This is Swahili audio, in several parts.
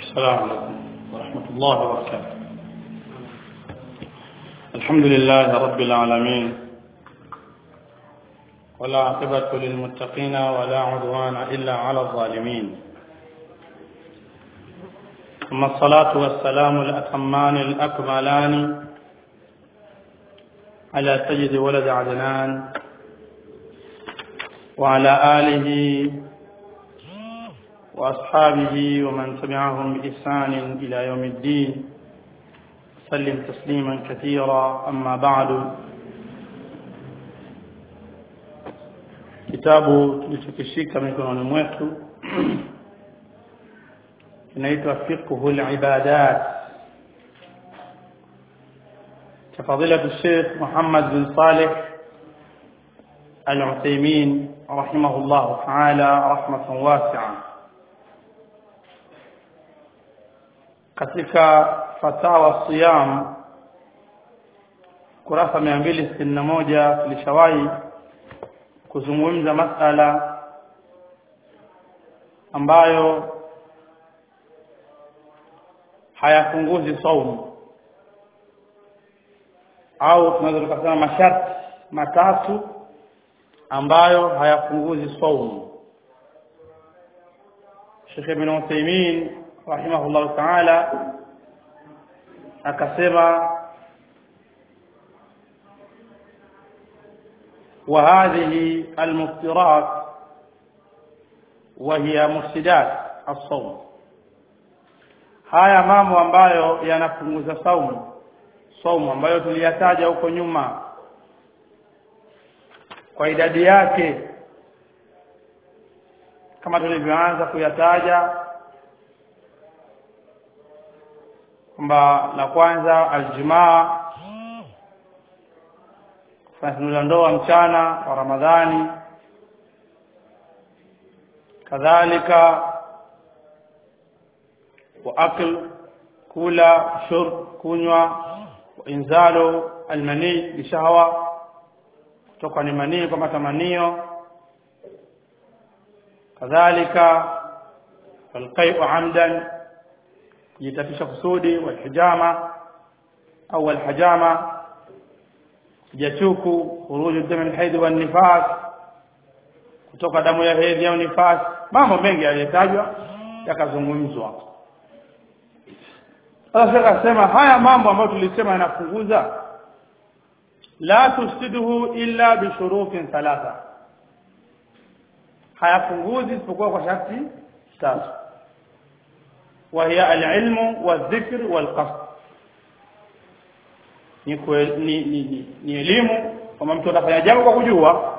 السلام عليكم ورحمة الله وبركاته الحمد لله رب العالمين ولا عقبة للمتقين ولا عدوان إلا على الظالمين ثم الصلاة والسلام الأتمان الأكملان على سيد ولد عدنان وعلى آله وأصحابه ومن تبعهم بإحسان إلى يوم الدين سلم تسليما كثيرا أما بعد kitabu tulichokishika mikononi mwetu kinaitwa fiqhu libadat cha fadilatu Sheikh Muhammad bin Saleh Al-Uthaymeen rahimahullah ta'ala rahmatan wasi'a katika fatawa siyam kurasa 261 tulishawahi kuzungumza masala ambayo hayafunguzi saumu au tunaweza tukasema masharti matatu ambayo hayafunguzi saumu Sheikh Ibn Uthaymeen rahimahullah ta'ala akasema وهذه المفطرات وهي مفسدات الصوم haya mambo ambayo yanapunguza saumu saumu ambayo tuliyataja huko nyuma kwa idadi yake kama tulivyoanza kuyataja kwamba la kwanza aljumaa kufanya tendo la ndoa mchana wa Ramadhani kadhalika wa akl kula shurb kunywa wa inzalo almani bishahwa kutoka ni manii kwa matamanio kadhalika alqai'u amdan kujitapisha kusudi walhijama au alhajama jachuku khuruju damu alhaid wa nifas kutoka damu ya hedhi au nifas mambo mengi yaliyotajwa yakazungumzwa sasa akasema haya mambo ambayo tulisema yanapunguza la tusiduhu illa bishurutin thalatha hayapunguzi isipokuwa kwa sharti tatu وهي العلم والذكر والقصد ni ni ni, ni elimu kama mtu anafanya jambo kwa kujua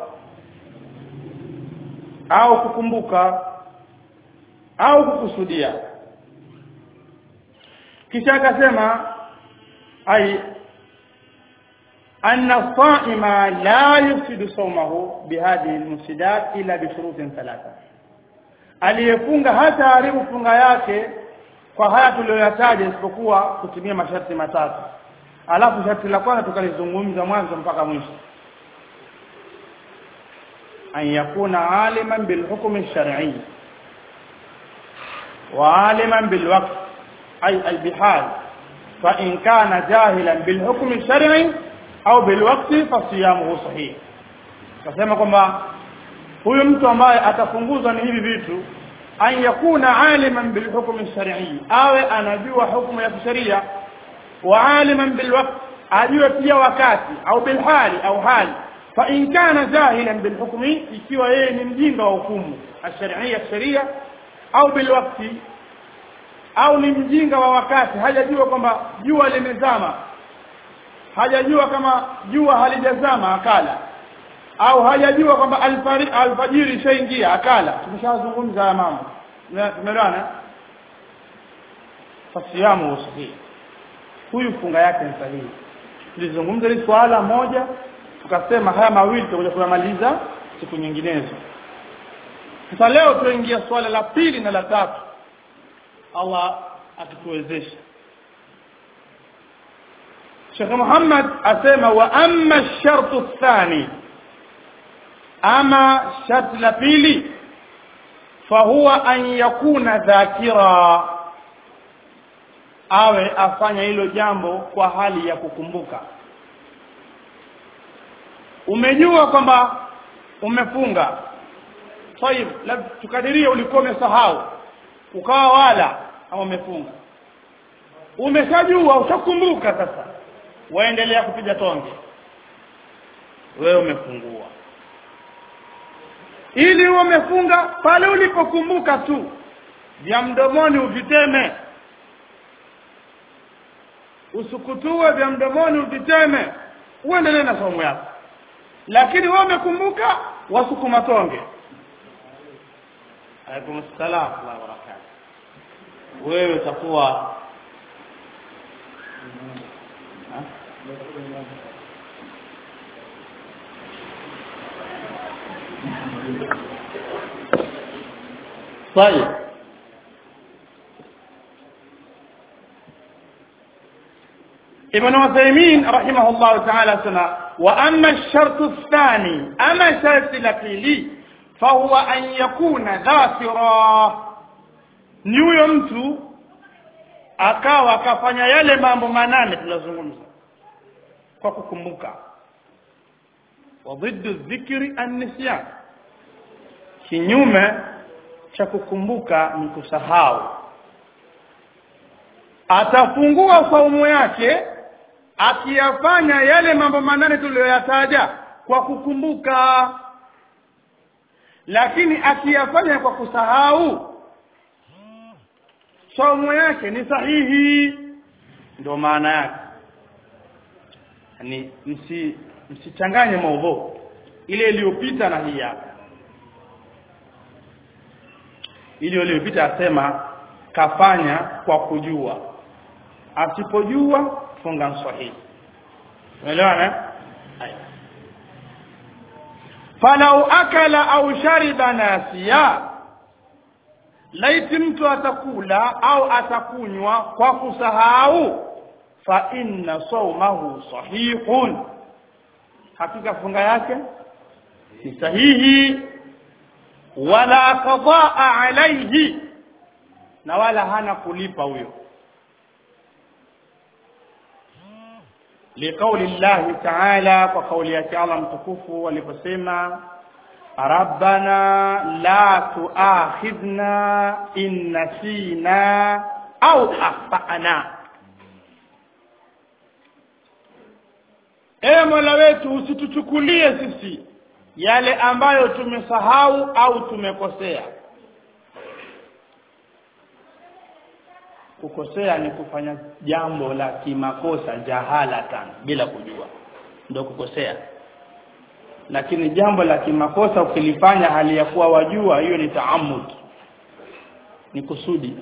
au kukumbuka au kukusudia kisha akasema ai anna saima la yufsidu sawmahu bihadhihi almufsidat illa bi shurutin thalatha aliyefunga hata haribu funga yake kwa haya tuliyoyataja isipokuwa kutumia masharti matatu alafu sharti la kwanza tukalizungumza mwanzo mpaka mwisho an yakuna aliman bil hukm ash-shar'i wa aliman bil waqt ay al bihal fa in kana jahilan bil hukm ash-shar'i au bil waqt fa siyamuhu sahih kasema kwamba huyu mtu ambaye atafunguzwa ni hivi vitu an yakuna aliman bil hukm ash-shar'i awe anajua hukumu ya kisheria wa aliman bil waqt ajue pia wakati au bil hali au hali fa in kana jahilan bil hukmi ikiwa yeye ni mjinga wa hukumu ash-shar'iyya sharia au bil waqti au ni mjinga wa wakati hajajua kwamba jua limezama hajajua kama jua halijazama akala au hajajua kwamba alfajiri ishaingia akala tumeshazungumza haya mambo tumeelewana fasiyamu sahihi huyu funga yake ni sahihi tulizungumza hili swala moja tukasema haya mawili tutakuja kuyamaliza siku nyinginezo sasa leo tuingia swala la pili na la tatu Allah akituwezesha Sheikh Muhammad asema wa amma ash-shartu ath-thani ama sharti la pili fahuwa an yakuna dhakira awe afanya hilo jambo kwa hali ya kukumbuka umejua kwamba umefunga tayib tukadirie ulikuwa umesahau ukawa wala au umefunga umeshajua utakumbuka sasa waendelea kupiga tonge wewe umefungua ili umefunga pale ulipokumbuka tu vya mdomoni uviteme usukutue vya mdomoni uviteme uendelee na somo yako lakini wewe umekumbuka wasukuma tonge alaikum salam wa barakatuh wewe utakuwa طيب ابن عثيمين رحمه الله تعالى سنة وأما الشرط الثاني أما شرط لكيلي فهو أن يكون ذاكرا nihuyo mtu akawa akafanya yale mambo manane tulazungumza kwa kukumbuka wa dhiddu dhikri an-nisyan kinyume cha kukumbuka ni kusahau atafungua saumu yake akiyafanya yale mambo manane tuliyoyataja kwa kukumbuka lakini akiyafanya kwa kusahau saumu yake ni sahihi ndio maana yake yani msi msichanganye maudhu ile iliyopita na hii hapa ile iliyopita asema kafanya kwa kujua asipojua funga sahihi umeelewana falau akala au shariba nasiya laiti mtu atakula au atakunywa kwa kusahau fa inna sawmahu sahihun hakika funga yake ni sahihi wala qadaa alayhi na wala hana kulipa huyo لقول الله تعالى وقول يا الله متكفو waliposema ربنا لا تؤاخذنا إن نسينا أو أخطأنا Ee Mola wetu usituchukulie sisi yale ambayo tumesahau au tumekosea. Kukosea ni kufanya jambo la kimakosa jahalatan bila kujua, ndio kukosea lakini jambo la kimakosa ukilifanya hali ya kuwa wajua hiyo ni taamud ni kusudi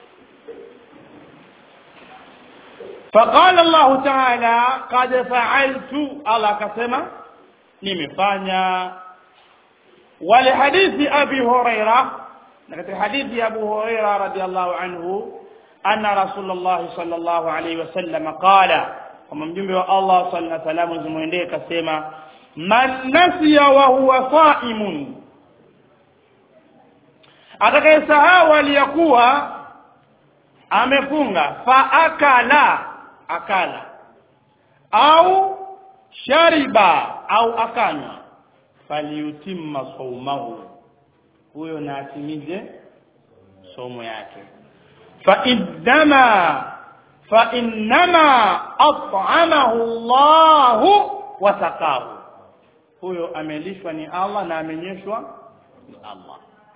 فقال الله تعالى قد فعلت الله akasema nimefanya ولحديث ابي هريره katika hadithi ya Abu Huraira radhiallahu anhu anna Rasulullah sallallahu alayhi wasallam qala kama mjumbe wa Allah sallallahu alayhi wasallam zimwendee kasema man nasiya wa huwa saimun atakayesahau aliyakuwa amefunga fa akala akala au shariba au akanywa faliutimma saumahu huyo na atimize somo yake fa innama fa innama at'amahu Allahu wa saqahu huyo amelishwa ni Allah na amenyeshwa ni Allah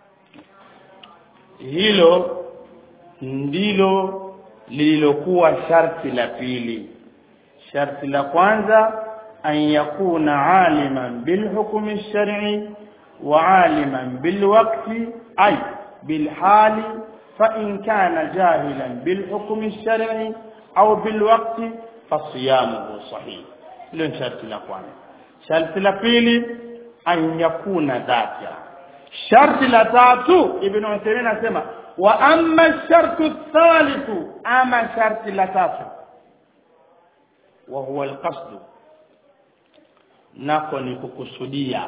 hilo ndilo lililokuwa sharti la pili sharti la kwanza an yakuna aliman bilhukmi ash-shar'i wa aliman bilwaqti ay bilhali fa in kana jahilan bilhukmi ash-shar'i au bilwaqti fasiyamuhu sahih hilo ni sharti la kwanza sharti la pili an yakuna dhakira sharti la tatu ibn Uthaymeen anasema wa amma shartu thalithu ama sharti la tatu wa huwa alqasd nako ni kukusudia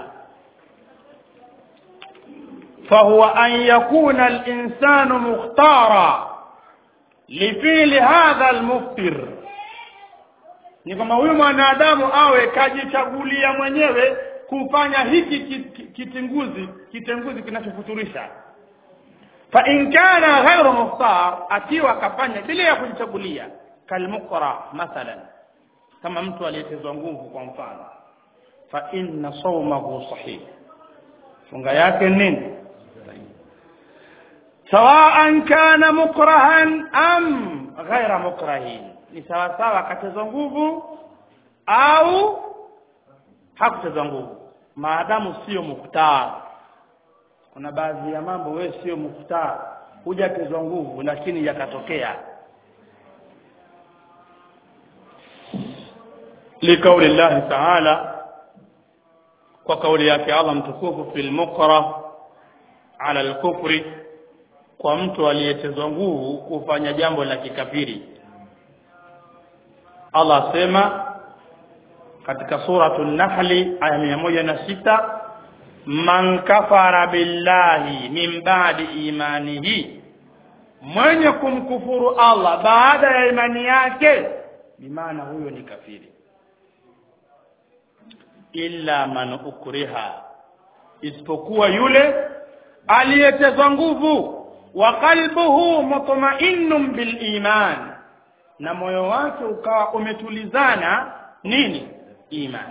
فهو أن يكون الإنسان مختارا lifili hadha almuftir ni kwamba huyu mwanadamu awe kajichagulia mwenyewe kufanya hiki kitinguzi kitenguzi kinachofuturisha fa in kana ghairu muftar akiwa akafanya bila ya kujichagulia kalmuqra mathalan kama mtu aliyetezwa nguvu kwa mfano fa inna sawmahu sahih funga yake nini sawaan kana mukrahan am ghaira mukrahin ni sawa sawa akatezwa nguvu au hakutezwa nguvu maadamu sio muktar kuna baadhi ya mambo wewe sio muktar hujatezwa nguvu lakini yakatokea لقول الله تعالى وقول yake Allah mtukufu fil mukra ala al-kufri kwa mtu aliyetezwa nguvu kufanya jambo la kikafiri Allah asema katika suratul nahli aya mia moja na sita man kafara billahi min ba'di imanihi mwenye kumkufuru Allah baada ya imani yake bimaana huyo ni kafiri illa man ukriha isipokuwa yule aliyetezwa nguvu wa qalbuhu mutma'innun bil iman na moyo wake ukawa umetulizana nini iman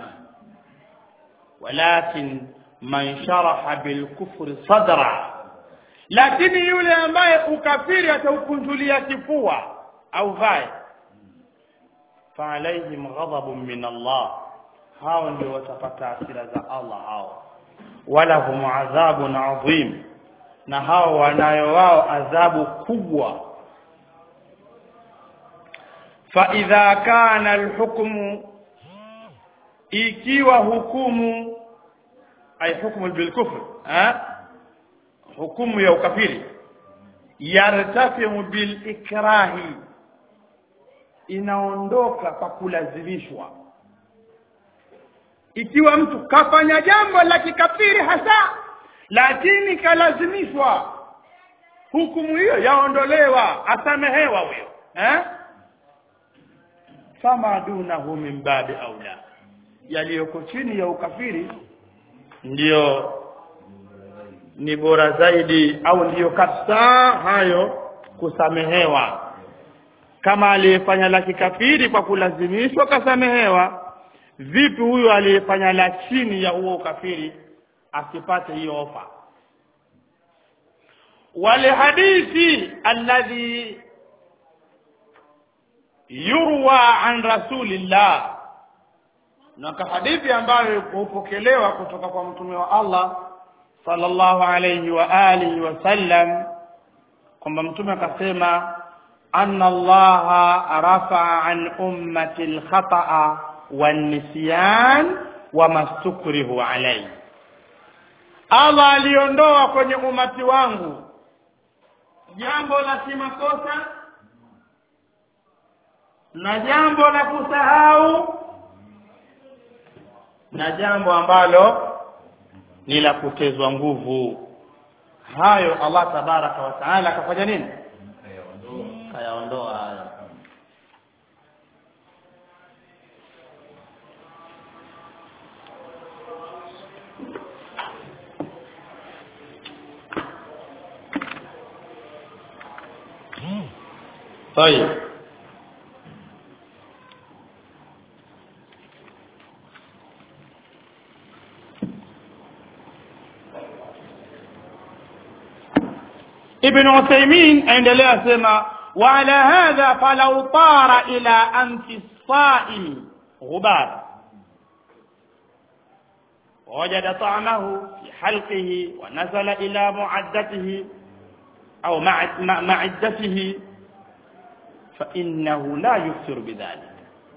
walakin man sharaha bil kufri sadra lakini yule ambaye ukafiri ataukunjulia kifua au vai fa alaihim ghadabun min Allah hao ndio watapata hasira za Allah hao wala hum adhabun adhim na hao wanayo wao adhabu kubwa fa idha kana alhukmu ikiwa hukumu ay hukmu bilkufr ha hukumu ya ukafiri yartafiu bilikrahi inaondoka kwa kulazimishwa ikiwa mtu kafanya jambo la kikafiri hasa lakini kalazimishwa hukumu hiyo yaondolewa asamehewa huyo eh fama dunahu min babi aula yaliyoko chini ya ukafiri ndiyo ni bora zaidi au ndiyo kabisa hayo kusamehewa kama aliyefanya la kikafiri kwa kulazimishwa kasamehewa vipi huyo aliyefanya la chini ya huo ukafiri asipate hiyo ofa wale hadithi alladhi yurwa an rasulillah na hadithi ambayo hupokelewa kutoka kwa mtume wa Allah sallallahu alayhi wa alihi wasallam kwamba mtume akasema anna allaha rafa'a an ummati al-khata'a wan-nisyan wa mastukrihu alayhi Allah aliondoa kwenye umati wangu jambo la kimakosa na jambo la kusahau na jambo ambalo ni la kutezwa nguvu hayo Allah tabaraka wa taala akafanya nini kayaondoa hayo طيب ابن عثيمين aendelea sema وعلى هذا فلو طار إلى أنف الصائم غبار ووجد طعمه في حلقه ونزل إلى معدته أو معدته فإنه لا يكثر بذلك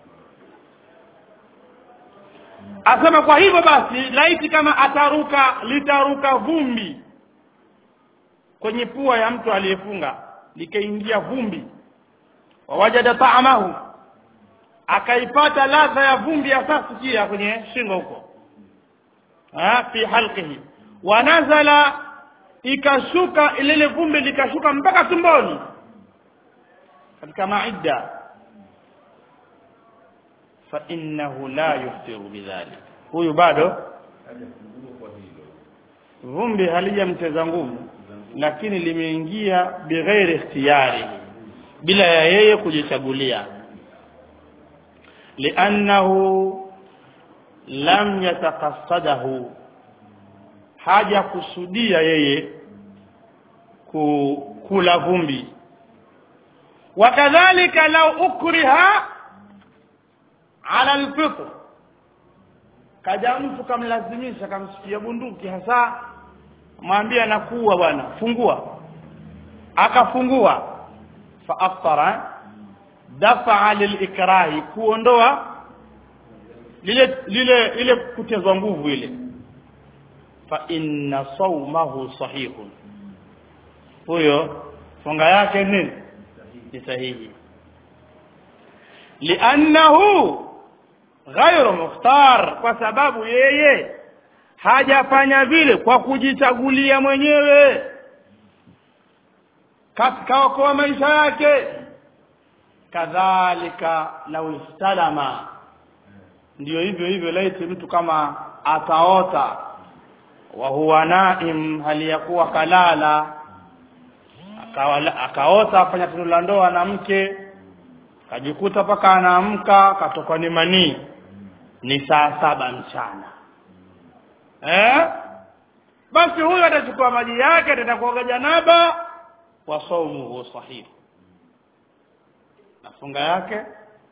asema kwa hivyo basi laiti kama ataruka litaruka vumbi kwenye pua ya mtu aliyefunga likaingia vumbi wawajada taamahu akaipata ladha ya vumbi hasa sikia kwenye shingo huko fi halqihi wanazala ikashuka lile vumbi likashuka mpaka tumboni katika maidda fa innahu la yuftiru bidhalik huyu bado vumbi halijamteza nguvu lakini limeingia bighairi ikhtiyari bila ya yeye kujichagulia liannahu lam yataqassadahu haja kusudia yeye kula vumbi wakadhalika lau ukriha ala alfitr kaja mtu kamlazimisha kamsikia bunduki hasa mwambie nakuwa bwana fungua akafungua fa aftara dafa lilikrahi kuondoa lile lile ile kutezwa nguvu ile fa inna sawmahu sahihun huyo funga yake nini ni sahihi liannahu ghairu mukhtar kwa sababu yeye hajafanya vile kwa kujichagulia mwenyewe kaokoa maisha yake kadhalika lau istalama ndiyo hivyo hivyo laiti mtu kama ataota wa huwa naim hali ya kuwa kalala akaota afanya tendo la ndoa na mke kajikuta mpaka anaamka katokwa ni manii ni saa saba mchana eh? basi huyo atachukua maji yake ataenda kuoga janaba wa saumuhu sahihi na funga yake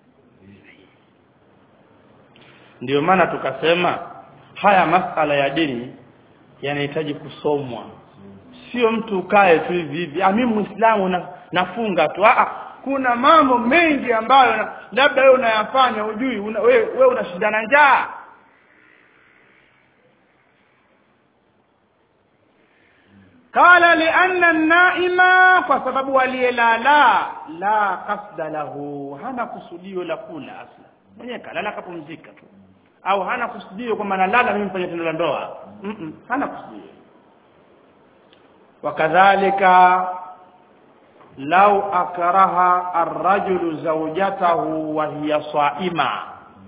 ndiyo maana tukasema haya masala ya dini yanahitaji kusomwa sio mtu ukae tu hivi hivi ah mimi muislamu na, nafunga tu ah kuna mambo mengi ambayo na, labda wewe unayafanya ujui una, wewe we unashindana njaa qala lianna an-naima kwa sababu aliyelala la qasda lahu hana kusudio la kula asla mwenyewe kalala kapumzika tu au hana kusudio kwamba nalala mimi mfanye tendo la ndoa mm -mm, hana kusudio wakadhalika lau akraha arrajulu zawjatahu wa hiya saima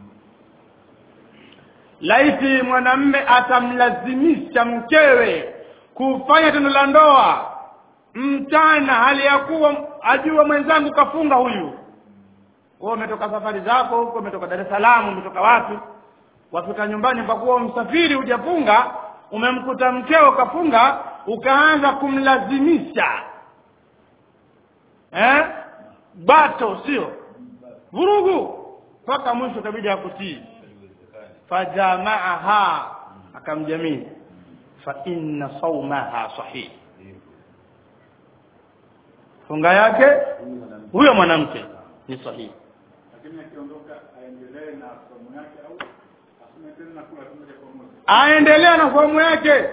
laiti mwanamme atamlazimisha mkewe kufanya tendo la ndoa mchana hali ya kuwa ajua mwenzangu kafunga huyu wewe umetoka safari zako huko umetoka Dar es Salaam umetoka wapi wafika nyumbani kwa kuwa msafiri hujafunga umemkuta mkeo kafunga ukaanza kumlazimisha eh bato sio vurugu mpaka mwisho kabidi akutii fajamaaha akamjamii fa inna saumaha sahih funga yake huyo mwanamke ni sahihi lakini akiondoka aendelee na somo yake au asome tena na kula moja kwa moja aendelea na somo yake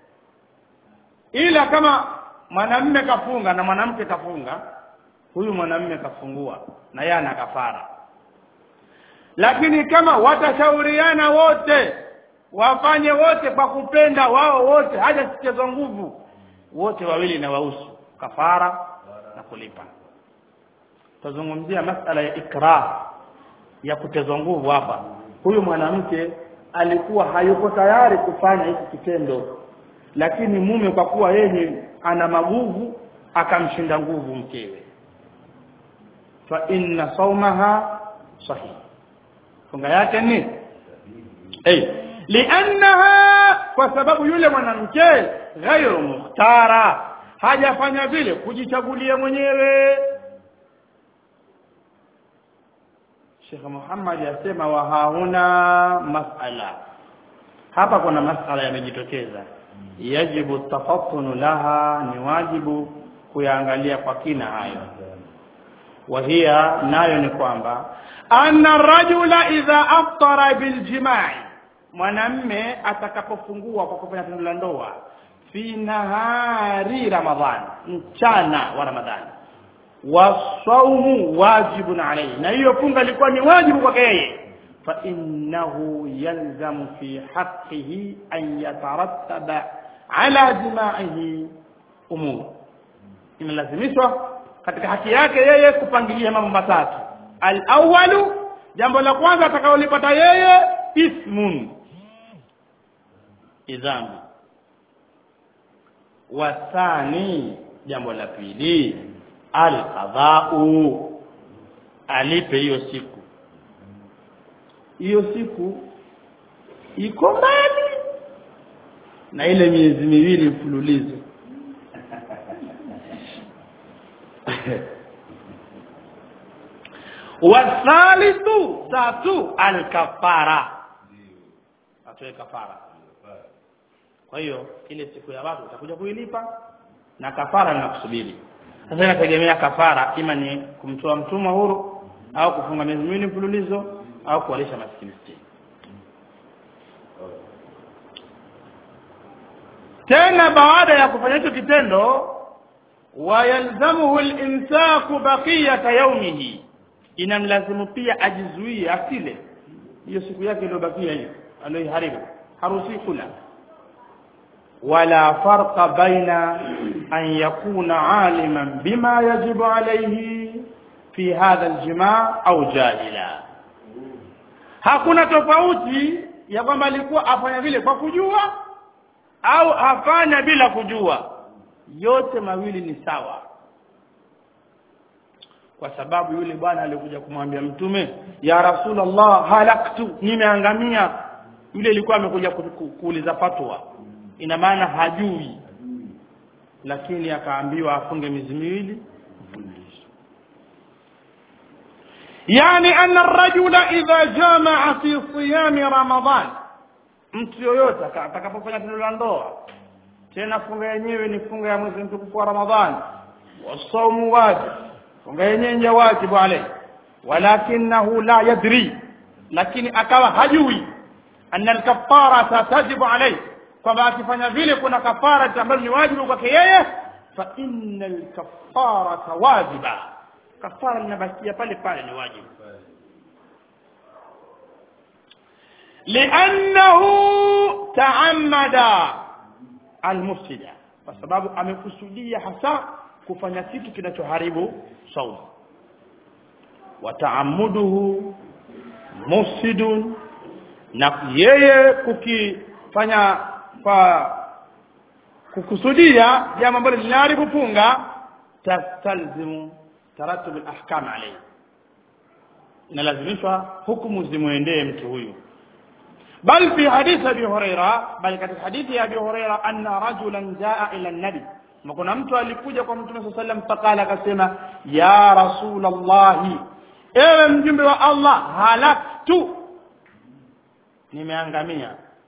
ila kama mwanamume kafunga na mwanamke kafunga huyu mwanamume kafungua na yeye ana kafara lakini kama watashauriana wote wafanye wote kwa kupenda wao wote hajasichezwa nguvu wote wawili na wahusu kafara na kulipa tuzungumzia masala ya ikrah ya kutezwa nguvu hapa huyu mwanamke alikuwa hayuko tayari kufanya hiki kitendo lakini mume kwa kuwa yeye ana maguvu akamshinda nguvu mkewe fa inna saumaha sahih funga yake ni hey. liannaha kwa sababu yule mwanamke ghairu mukhtara hajafanya vile kujichagulia mwenyewe Sheikh Muhammad yasema wa hauna masala hapa kuna masala yamejitokeza yajibu tafattunu laha ni wajibu kuyaangalia kwa kina hayo wahia nayo ni kwamba anna rajula idha aftara biljimai mwanamme atakapofungua kwa kufanya tendo la ndoa fi nahari ramadhani mchana wa ramadhani wasaumu wajibun alayhi na hiyo funga ilikuwa ni wajibu kwake yeye fa innahu yalzamu fi haqqihi an yatarattaba ala jimaihi umur inalazimishwa katika haki yake yeye kupangilia mambo matatu al-awwalu jambo la kwanza atakaolipata yeye ismun idhambi wathani jambo la pili al-qadha'u alipe hiyo siku hiyo siku iko mbali na ile miezi miwili mfululizo wathalithu tatu alkafara atoe kafara kwa hiyo ile siku ya watu utakuja kuilipa na kafara linakusubiri sasa inategemea kafara ima ni kumtoa mtumwa huru au kufunga miezi miwili mfululizo au kuwalisha maskini sitini tena baada ya kufanya hicho kitendo wayalzamuhu al-imsaku baqiyata yawmihi inamlazimu pia ajizuie asile hiyo siku yake iliyobakia hiyo aliyoharibu harusi kula wala farqa baina an yakuna aliman bima yajibu alayhi fi hadha aljimaa au jahila hakuna tofauti ya kwamba alikuwa afanya vile kwa kujua au afanya bila kujua yote mawili ni sawa kwa sababu yule bwana alikuja kumwambia mtume ya rasulullah halaktu nimeangamia yule ilikuwa amekuja ku- ku- kuuliza fatwa ina maana hajui lakini akaambiwa afunge miezi miwili mfululizo yani anna ar-rajula idha jamaa fi siyami ramadan mtu yoyote aka- atakapofanya tendo la ndoa tena funga yenyewe ni funga ya mwezi mtukufu wa ramadhani wasaumu wajib funga yenyewe ni ya wajibu alayhi walakinahu la yadri lakini akawa hajui anna alkafarata tajibu alayhi kwamba akifanya vile kuna kafara ambayo ni wajibu kwake yeye fa inna alkafarata wajiba kafara linabakia pale pale ni wajibu liannahu taamada almufsida kwa sababu amekusudia hasa kufanya kitu kinachoharibu saumu wa taamuduhu mufsidun na yeye kukifanya kwa kukusudia jambo ambalo linaharibu funga tastalzimu taratub alahkam alayhi inalazimishwa hukumu zimwendee mtu huyu بل في حديث ابي هريره بل katika hadithi ya abi huraira anna rajulan jaa ila an-nabi kuna mtu alikuja kwa mtume sallallahu alayhi wasallam faqala akasema ya rasulullah ewe mjumbe wa allah halaktu nimeangamia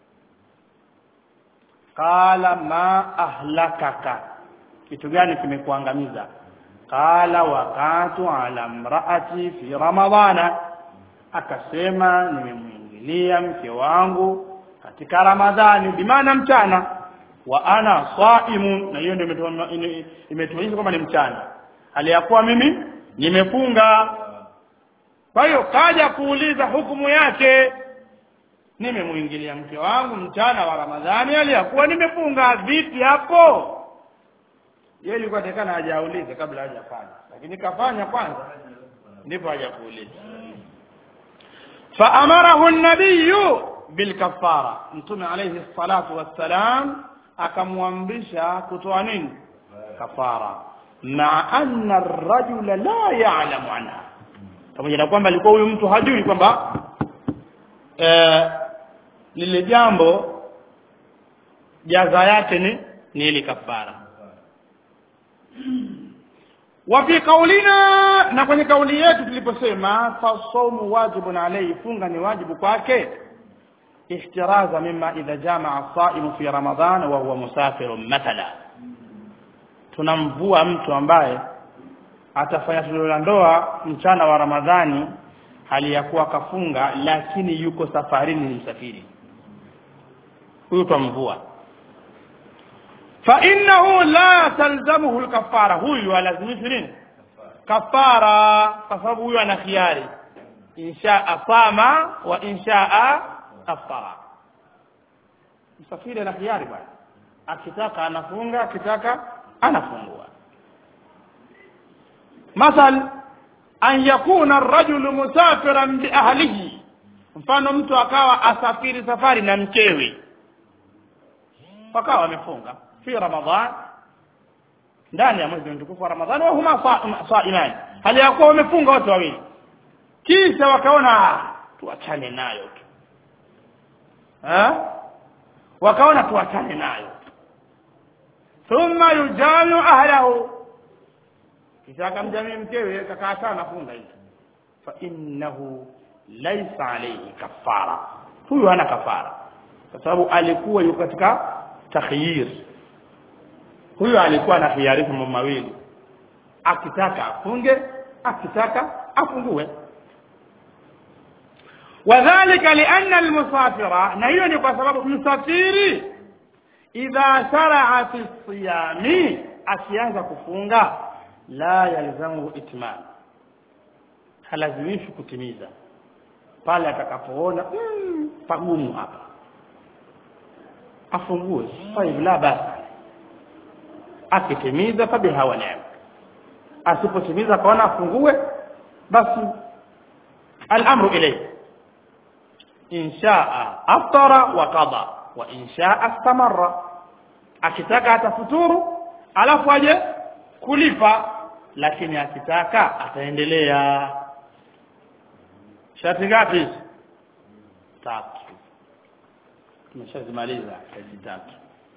qala ma ahlakaka kitu gani kimekuangamiza qala waqatu ala imraati fi ramadhana akasema nimemwingilia mke wangu katika ramadhani bimaana mchana wa ana saimun na hiyo ndio imetuonyesha ime- imetuonyesha kwamba ni mchana hali ya kuwa mimi nimefunga kwa hiyo kaja kuuliza hukumu yake nimemwingilia mke wangu mchana wa ramadhani hali ya kuwa nimefunga vipi hapo yeye ilikuwa atakana hajaulize kabla hajafanya lakini kafanya kwanza ndipo haja kuuliza فأمره النبي بالكفارة متوم عليه الصلاة والسلام akamwamrisha kutoa nini kafara ma anna ar-rajula la ya'lamu anha pamoja na kwamba alikuwa huyu mtu hajui kwamba eh, lile jambo jaza yake ni ni ile kafara wa fi qaulina na kwenye kauli yetu tuliposema fasawmu wajibun alayhi funga ni wajibu kwake ihtiraza mimma idha jamaa saimu fi ramadan wa huwa musafirun mathala tunamvua mtu ambaye atafanya tendo la ndoa mchana wa ramadhani hali ya kuwa kafunga lakini yuko safarini ni msafiri huyu twamvua فإنه لا تلزمه الكفارة هو يلزمه nini kafara kwa sababu huyo ana khiari insha sama wa insha aftara msafiri ana khiari bwana akitaka anafunga akitaka anafungua مثل an yakuna rajulu musafiran bi ahlihi mfano mtu akawa asafiri safari na mkewe wakawa wamefunga fi ramadhan ndani ya mwezi mtukufu wa ramadhani wa huma saiman hali ya kuwa wamefunga wote wawili kisha wakaona tuachane nayo tu wakaona tuachane nayo thumma yujamiu ahlahu kisha akamjamii mkewe kakaa sana funga hizo fa innahu laysa alayhi kafara huyu hana kafara kwa sababu alikuwa yuko katika takhyir huyu alikuwa na khiarifu mambo mawili akitaka afunge akitaka afungue wadhālika lianna almusafira na hiyo ni kwa sababu msafiri idha sharaa fi siyami akianza kufunga la yalzamuhu itmam halazimishi kutimiza pale atakapoona mm, pagumu hapa afungue طيب la basa akitimiza fabiha wa ni'ma asipotimiza kaona afungue basi al-amru ilayhi in shaa aftara wa qada wa in shaa istamarra akitaka atafuturu alafu aje kulipa lakini akitaka ataendelea shati ngapi hizi tatu tumeshazimaliza hizi tatu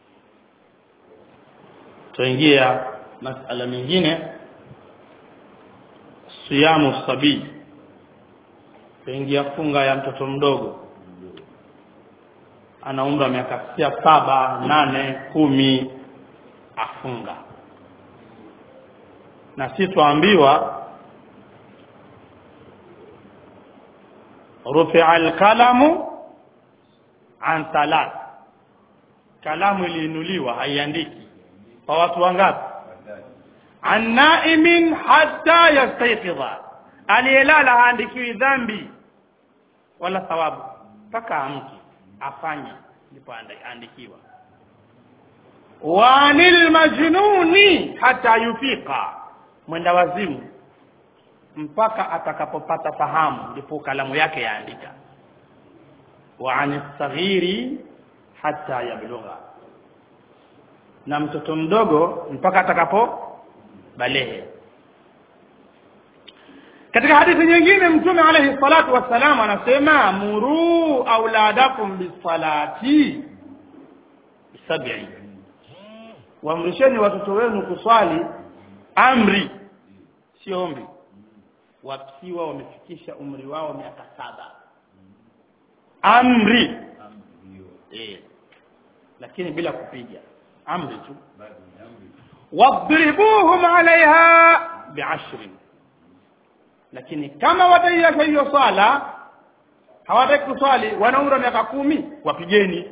tuingia masala mengine siyamu sabii tuingia funga ya mtoto mdogo ana umri wa miaka saba nane kumi afunga na si tuambiwa rufia alqalamu an thalath kalamu iliinuliwa haiandiki kwa watu wangapi an naimin hatta yastayqidha aliyelala haandikiwi dhambi wala thawabu mpaka amke afanye ndipo aandikiwa wa anil majnuni hata yufika mwenda wazimu mpaka atakapopata fahamu ndipo kalamu yake yaandika wa anis saghiri hata yablugha na mtoto mdogo mpaka atakapo balehe katika hadithi nyingine mtume alayhi salatu wassalam anasema muru auladakum bisalati sab'i waamrisheni watoto wenu kuswali amri sio ombi wakiwa wamefikisha umri wao miaka saba amri eh lakini bila kupiga amri tu wadribuhum alaiha bi'ashrin lakini kama wataiacha hiyo swala hawataki kuswali wana umri wa miaka kumi wapigeni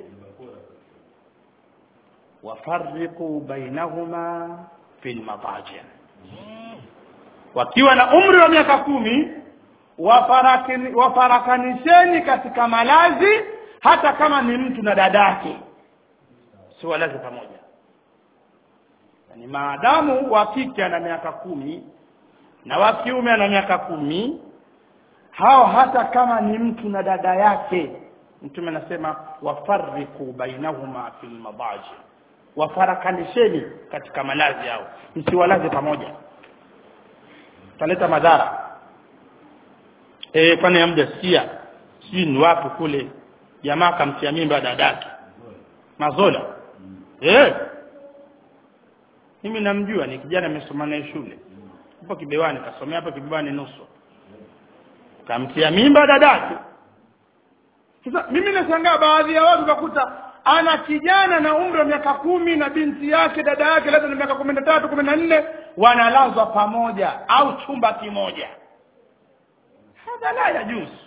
wafarriqu bainahuma fil madaji wakiwa na umri wa miaka kumi wafarakini- wafarakanisheni katika malazi hata kama ni mtu na dadake si walazi pamoja yani maadamu wa kike ana miaka kumi na wa kiume ana miaka kumi hao hata kama ni mtu na dada yake mtume anasema wafarriqu bainahuma fil madaji wafarakanisheni katika malazi yao msiwalaze pamoja taleta madhara eh kwani amda sikia si ni wapi kule jamaa kamtia mimba dadake mazola eh mimi namjua ni kijana nimesoma naye shule hapo kibewani kasomea hapo kibewani nusu kamtia mimba dadake sasa mimi nashangaa baadhi ya watu utakuta ana kijana na umri wa miaka kumi na binti yake dada yake labda na miaka kumi na tatu kumi na nne wanalazwa pamoja au chumba kimoja hadha la yajuzu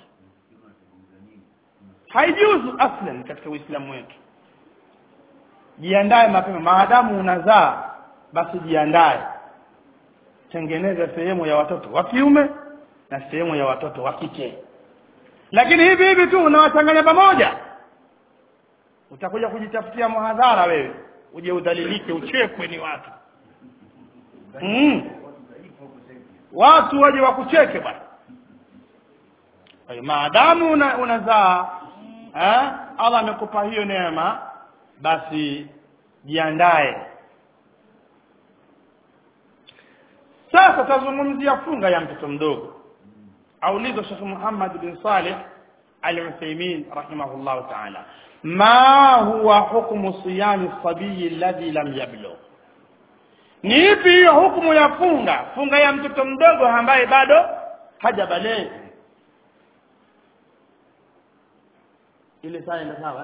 haijuzu aslan katika uislamu wetu jiandae mapema maadamu unazaa basi jiandae tengeneza sehemu ya watoto wa kiume na sehemu ya watoto wa kike lakini hivi hivi tu unawachanganya pamoja utakuja kujitafutia muhadhara wewe uje udhalilike uchekwe ni watu mm. watu waje wakucheke bwana kwa hiyo maadamu una, unazaa eh, allah amekupa hiyo neema basi jiandae sasa tazungumzia funga ya mtoto mdogo aulizwa shekh muhammad bin salih al-uthaymin rahimahullahu taala ma huwa hukmu siyami sabiyi alladhi lam yablugh ni ipi hiyo hukumu ya funga funga ya mtoto mdogo ambaye bado hajabalee ile saa ina sawa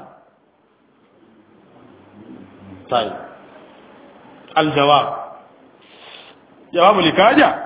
طيب الجواب جواب لكاجا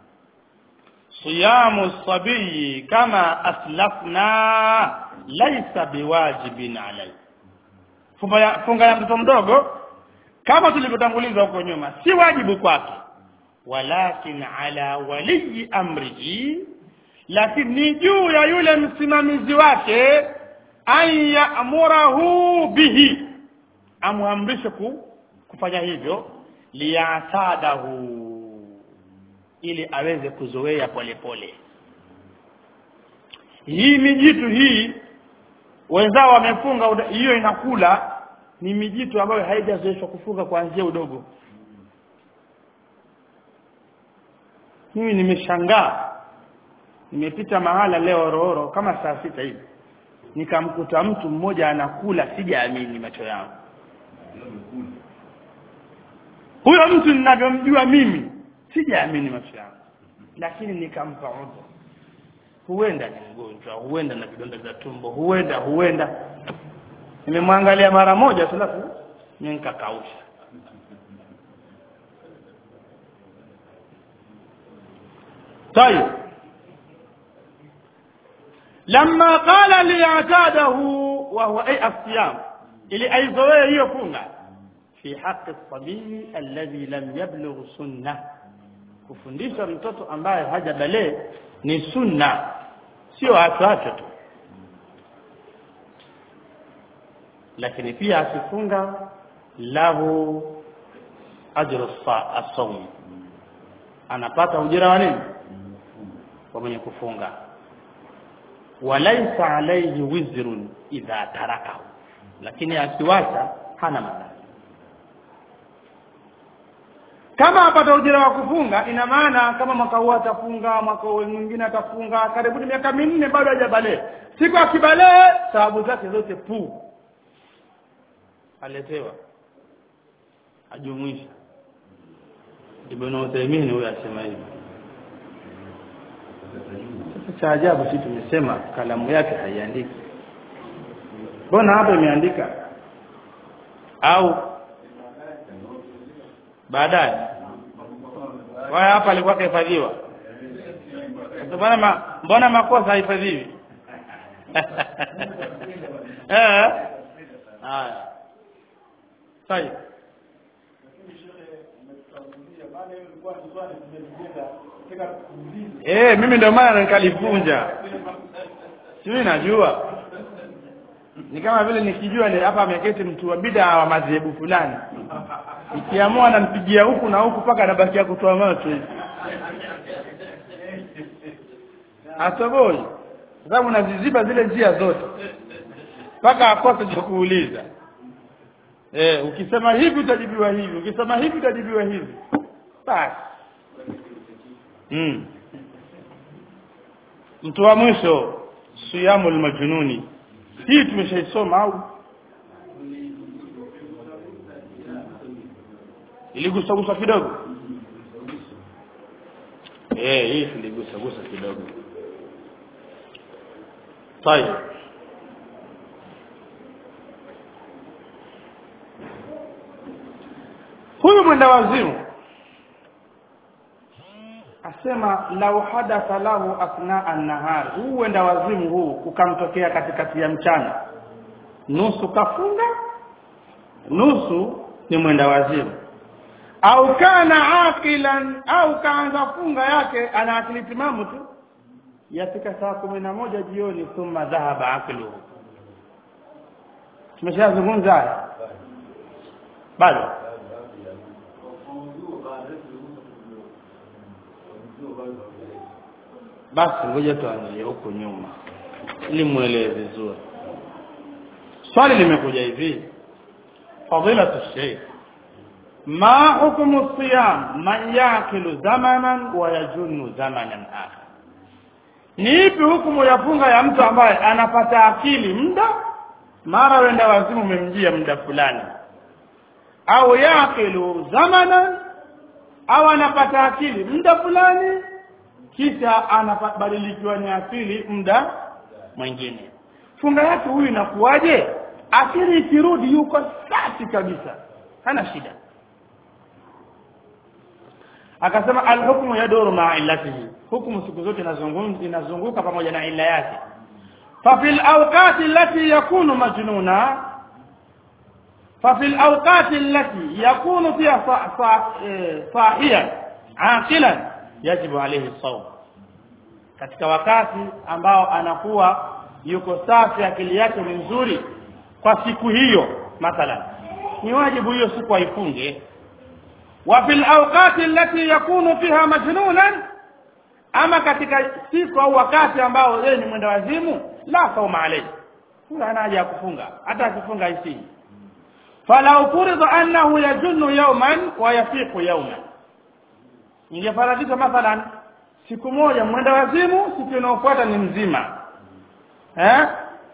صيام الصبي كما أسلفنا ليس بواجب عليه funga ya mtoto mdogo kama tulivyotanguliza huko nyuma si wajibu kwake walakin ala waliyi amrihi lakini ni juu ya yule msimamizi wake an yamurahu bihi amwamrishe ku, kufanya hivyo liyatadahu ili aweze kuzoea polepole hii mijitu hii wenzao wamefunga hiyo inakula ni mijitu ambayo haijazoeshwa kufunga kuanzia udogo mimi nimeshangaa nimepita mahala leo rooro kama saa sita hivi nikamkuta mtu mmoja anakula sijaamini macho yangu huyo mtu ninavyomjua mimi sijaamini macho yangu lakini nikampa udhu huenda ni mgonjwa huenda na vidonda vya tumbo huenda huenda nimemwangalia mara moja tu alafu nikakausha طيب لما قال ليعتاده وهو اي الصيام ili aizoee hiyo funga fi haqi sabii alladhi lam yablugh sunna kufundisha mtoto ambaye hajabalee ni sunna sio acho tu lakini pia akifunga lahu ajru as-sawm anapata ujira wa nini kwa mwenye kufunga walaisa alayhi wizrun idha tarakahu lakini akiwacha hana madhara kama apata ujira wa kufunga ina maana kama mwaka huu atafunga mwaka mwingine atafunga karibuni miaka minne bado hajabalee siku akibalee sababu zake zote puu aletewa ajumuisha Ibn Uthaymeen huyo asema hivi sasa cha ajabu sisi tumesema kalamu yake haiandiki mbona hapa imeandika au baadaye waya hapa alikuwa kahifadhiwa mbona ma, mbona makosa haifadhiwi eh haya sahihi Eh, mimi ndio maana nikalivunja. Sijui najua. Ni kama vile nikijua ni hapa ameketi mtu wa bid'a wa madhehebu fulani. Ikiamua nampigia huku na huku paka anabakia kutoa macho hivi. Atoboi. Sababu naziziba zile njia zote. Paka akose cha kuuliza. Eh, ukisema hivi utajibiwa hivi, ukisema hivi utajibiwa hivi. Basi. Mm. Mtu wa mwisho siyamul majnuni. Hii tumeshaisoma au? Iligusa gusa kidogo. Eh, hii tuligusa gusa kidogo. Tayeb. Huyu mwenda wazimu asema lau hadatha lahu athna an-nahar huu wenda wazimu huu ukamtokea katikati ya mchana nusu kafunga nusu ni mwenda wazimu au kana aqilan au kaanza funga yake ana akili timamu tu yafika saa kumi na moja jioni thumma dhahaba aqluhu tumeshazungumza haya bado basi ngoja tuanzie huku nyuma ili muelewe vizuri swali limekuja hivi fadilatu sheikh ma hukmu siyam man yakilu zamanan wa yajunnu zamanan akhar ni ipi hukumu ya funga ya mtu ambaye anapata akili muda mara wenda wazimu umemjia muda fulani au yakilu zamanan au anapata akili muda fulani kisha anabadilikiwa ni akili muda mwingine funga yake huyu inakuwaje akili ikirudi yuko safi kabisa hana shida akasema alhukmu yaduru maa illatihi hukumu siku zote inazunguka inazunguka pamoja na illa yake ففي الأوقات التي يكون مجنونا ففي الأوقات التي يكون فيها صاحيا عاقلا يجب عليه الصوم katika wakati ambao anakuwa yuko safi akili yake ni nzuri kwa siku hiyo mathalan ni wajibu hiyo siku aifunge wa fil awqati allati yakunu fiha majnunan ama katika siku au wakati ambao yeye ni mwenda wazimu la sauma alayhi huyo hana haja ya kufunga hata akifunga isi falau furida annahu yajunnu yawman wa yafiqu yawman ingefaradishwa mathalan siku moja mwenda wazimu siku inayofuata ni mzima eh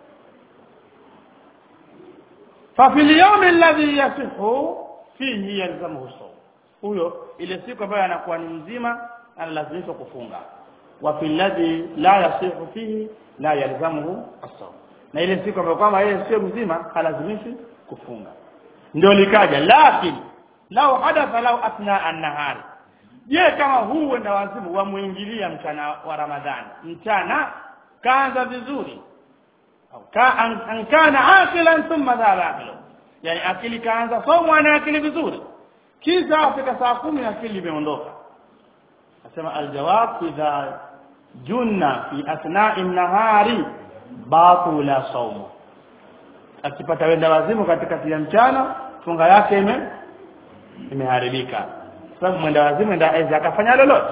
ففي اليوم الذي يصح فيه يلزمه الصوم huyo ile siku ambayo anakuwa ni mzima analazimishwa kufunga wa fil ladhi la yasihu fihi la yalzamuhu as-sawm na ile siku ambayo kwamba yeye sio mzima halazimishi kufunga ndio likaja lakini lau hadatha lau athna an-nahari je kama huu wenda wazimu wamuingilia mchana wa ramadhani mchana kaanza vizuri au ka an, an kana aqilan thumma dhaba aqilu yani akili kaanza somo ana akili vizuri kisha afika saa kumi akili imeondoka asema aljawab idha junna fi athna'i nahari batula saumu akipata wenda wazimu katikati ya mchana funga yake ime imeharibika sababu mwenda wazimu ndio aweza akafanya lolote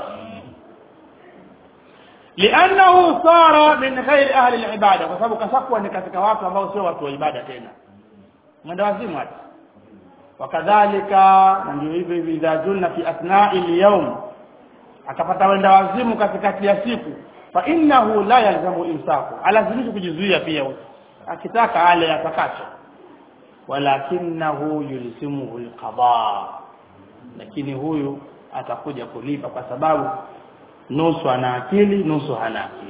li'annahu sara min ghairi ahli al-ibada kwa sababu kashakuwa ni katika watu ambao sio watu wa ibada tena mwenda wazimu hata wakadhalika na ndio hivyo hivyo idha junna fi athna'i al-yawm akapata wenda wazimu katikati ya siku fa innahu la yalzamu imsaku alazimishi kujizuia pia akitaka ale atakacho walakinahu yulzimuhu alqada lakini huyu atakuja kulipa kwa sababu nusu ana akili nusu hana akili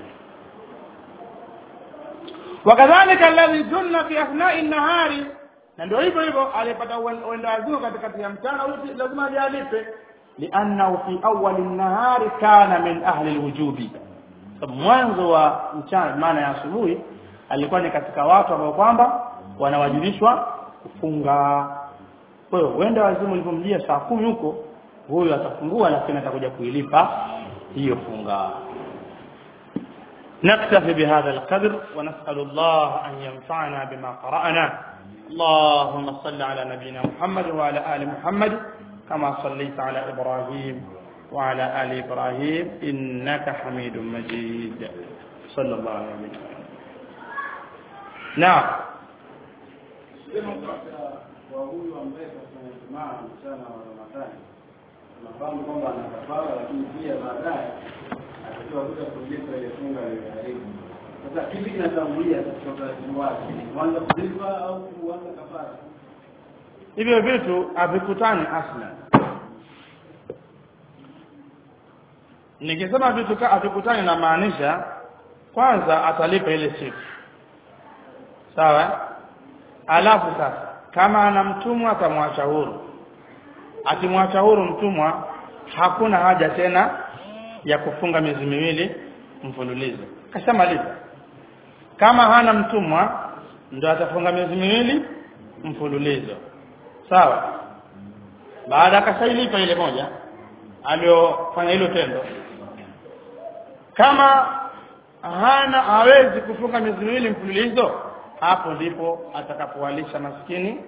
wakadhalika alladhi junna fi athna'i an-nahari na ndio hivyo hivyo alipata uenda wazimu katikati ya mchana huyu lazima alipe liannahu fi awwal an-nahari kana min ahli al-wujubi mwanzo wa mchana maana ya asubuhi alikuwa ni katika watu ambao kwamba wanawajibishwa kufunga kwa hiyo uenda wazimu ulipomjia saa kumi huko huyo atafungua lakini atakuja kuilipa hiyo funga نكتفي بهذا القدر ونسأل الله أن ينفعنا بما قرأنا اللهم صل على نبينا محمد وعلى آل محمد كما صليت على إبراهيم وعلى آل إبراهيم إنك حميد مجيد صلى الله عليه وسلم نعم kwa huyu ambaye kafanya Ijumaa mchana wa Ramadhani tunafahamu kwamba ana kafara, lakini pia baadaye atakiwa kuja kulipa ile funga aliyoharibu. Sasa kipi kinatangulia katika utaratibu wake, kuanza kulipa au kuanza kafara? hivyo vitu havikutani aslan nikisema vitu ka- havikutani namaanisha kwanza atalipa ile siku sawa alafu sasa kama ana mtumwa atamwacha huru akimwacha huru mtumwa hakuna haja tena ya kufunga miezi miwili mfululizo kashamaliza kama hana mtumwa ndo atafunga miezi miwili mfululizo sawa baada akashailipa ile moja aliyofanya hilo tendo kama hana hawezi kufunga miezi miwili mfululizo hapo ndipo atakapowalisha maskini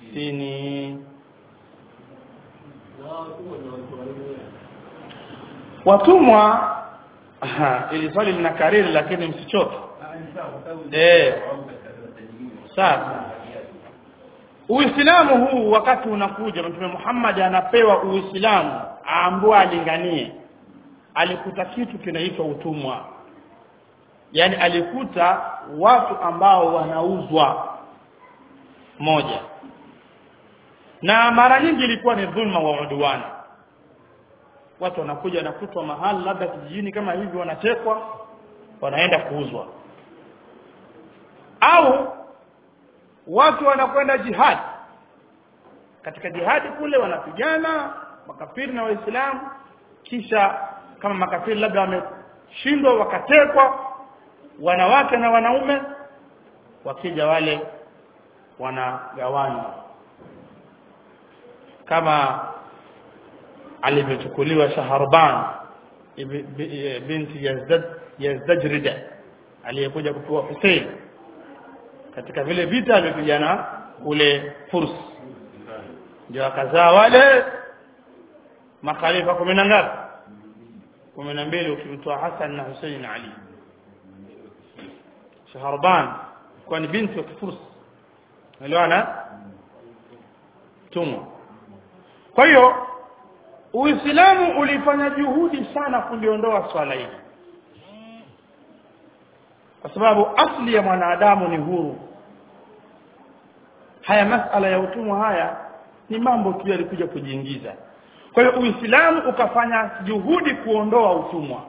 sitini watumwa aha, ili swali lina kariri lakini msichoke eh sasa Uislamu huu wakati unakuja Mtume Muhammad anapewa Uislamu aambiwa alinganie alikuta kitu kinaitwa utumwa yani alikuta watu ambao wanauzwa moja na mara nyingi ilikuwa ni dhulma wa udwana watu wanakuja wanakutwa mahali labda kijijini kama hivi wanatekwa wanaenda kuuzwa au watu wanakwenda jihad katika jihadi kule wanapigana makafiri na waislamu kisha kama makafiri labda wameshindwa wakatekwa wanawake na wanaume wakija wale wanagawanywa kama alivyochukuliwa Shaharban binti Yazdad Yazdajrida aliyekuja kupewa Hussein katika vile vita alivyopigana kule Furs ndio akazaa wale makhalifa kumi na ngapi kumi na mbili ukimtoa Hassan na Hussein na Ali Shaharban kwa ni binti wa Furs elewana tumwa kwa hiyo Uislamu ulifanya juhudi sana kuliondoa swala hili kwa sababu asli ya mwanadamu ni huru haya masala ya utumwa haya ni mambo tu yalikuja kujiingiza kwa hiyo Uislamu ukafanya juhudi kuondoa utumwa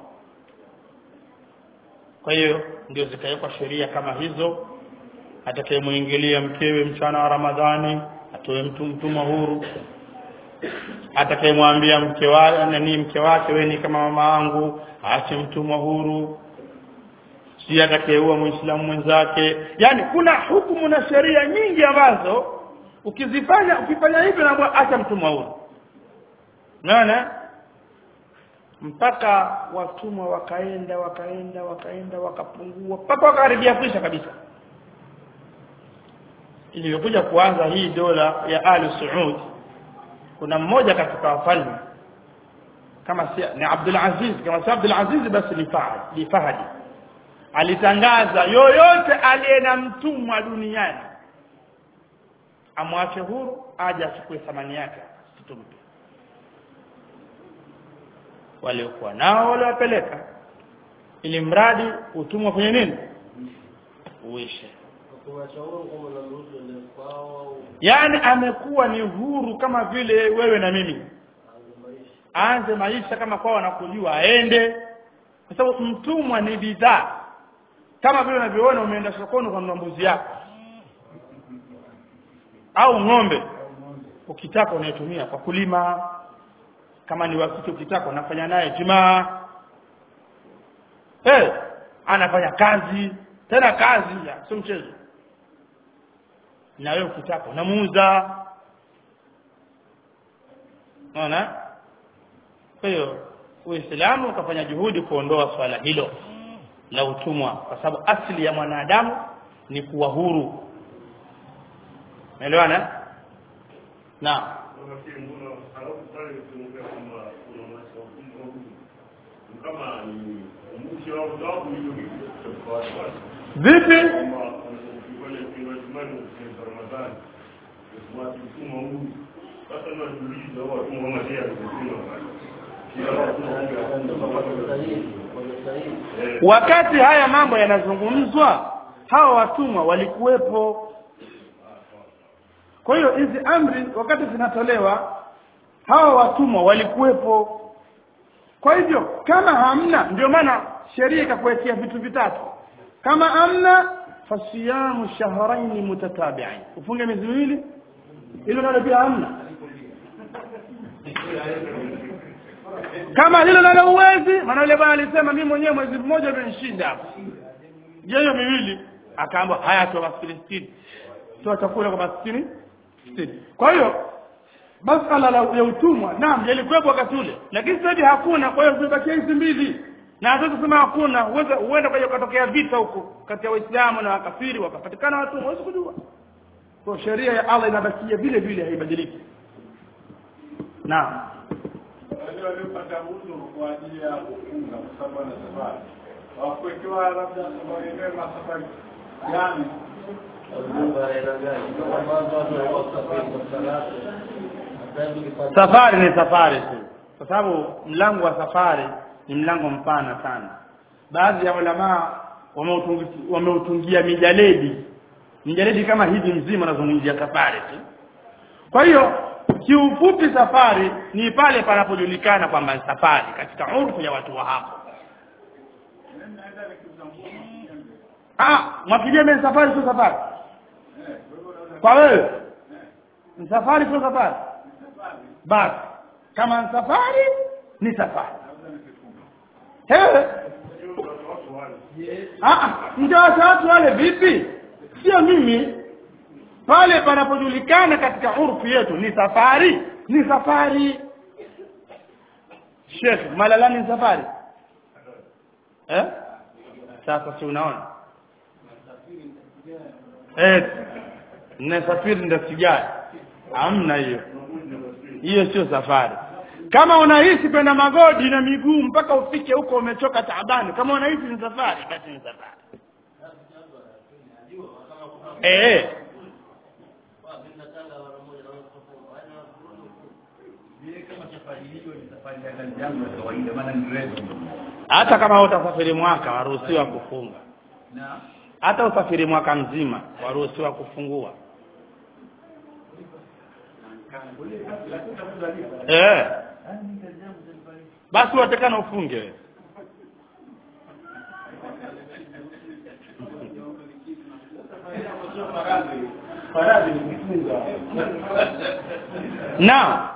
kwa hiyo ndio zikawekwa sheria kama hizo atakayemuingilia mkewe mchana wa Ramadhani atoe mtu mtumwa huru atakayemwambia mke wake nani mke wake wewe ni kama mama wangu aache mtumwa huru si atakayeua muislamu mwenzake yani kuna hukumu na sheria nyingi ambazo ukizifanya ukifanya hivyo na acha mtumwa huru unaona mpaka watumwa wakaenda wakaenda wakaenda wakapungua mpaka wakakaribia kuisha kabisa ilivyokuja kuanza hii dola ya Ali Saud kuna mmoja katika wafalme kama si ni Abdul Aziz kama si Abdul Aziz basi ni Fahad ni Fahadi alitangaza yoyote aliye na mtumwa duniani amwache huru aje achukue thamani yake situmpe waliokuwa nao waliwapeleka ili mradi utumwa kwenye nini uishe yaani amekuwa ni huru kama vile wewe na mimi aanze maisha kama kwao wanakujua aende kwa sababu mtumwa ni bidhaa kama vile unavyoona umeenda sokoni ukanunua mbuzi yako au ng'ombe ukitaka unaitumia kwa kulima kama ni wakati ukitaka unafanya naye jimaa hey, anafanya kazi tena kazi sio mchezo na wewe ukitaka unamuuza unaona kwa hiyo Uislamu ukafanya juhudi kuondoa swala hilo la utumwa kwa sababu asili ya mwanadamu ni kuwa huru unaelewana na vipi wakati haya mambo yanazungumzwa hawa watumwa walikuwepo kwa hiyo hizi amri wakati zinatolewa hawa watumwa walikuwepo kwa hivyo kama hamna ndio maana sheria ikakuwekea vitu vitatu kama hamna fasiyamu shahrain mutatabi'in ufunge miezi miwili hilo nalo pia hamna kama hilo nalo uwezi maana yule bwana alisema mimi mwenyewe mwezi mmoja umenishinda hapa je hiyo miwili akaamba haya toa maskini 60 toa chakula kwa maskini 60 kwa hiyo masala la ya utumwa naam yalikuwepo wakati ule lakini sasa hivi hakuna kwa hiyo zimebakia hizi mbili na hata kusema hakuna uweza huenda kwa kutokea vita huko kati ya waislamu na wakafiri wakapatikana watumwa huwezi kujua kwa sheria ya Allah inabakia vile vile haibadiliki naam wale waliopata udhuru kwa ajili ya kufunga kwa sababu wana safari wakuwekewa labda safari yenyewe masafari gani safari ni safari tu kwa sababu mlango wa safari ni mlango mpana sana baadhi ya ulamaa wameutungi- wameutungia mijaledi mijaledi kama hivi mzima unazungumzia safari tu kwa hiyo kiufupi safari ni pale panapojulikana kwamba ni safari katika urfu ya watu wa hapo ah mwakijembe ni safari sio safari kwa wewe ni safari sio safari basi kama ni safari ni safari Ewe. Ah, mtawaacha watu wale vipi sio mimi pale panapojulikana katika urfu yetu ni safari ni safari Sheikh malalani ni safari eh sasa si unaona eh nasafiri ndio sijai hamna hiyo hiyo sio safari kama unahisi kwenda magodi na miguu mpaka ufike huko umechoka taabani kama unahisi ni safari basi ni safari eh hata kama utasafiri mwaka waruhusiwa kufunga hata usafiri mwaka mzima waruhusiwa kufungua eh basi watakana ufunge wewe. faradhi ni kufunga na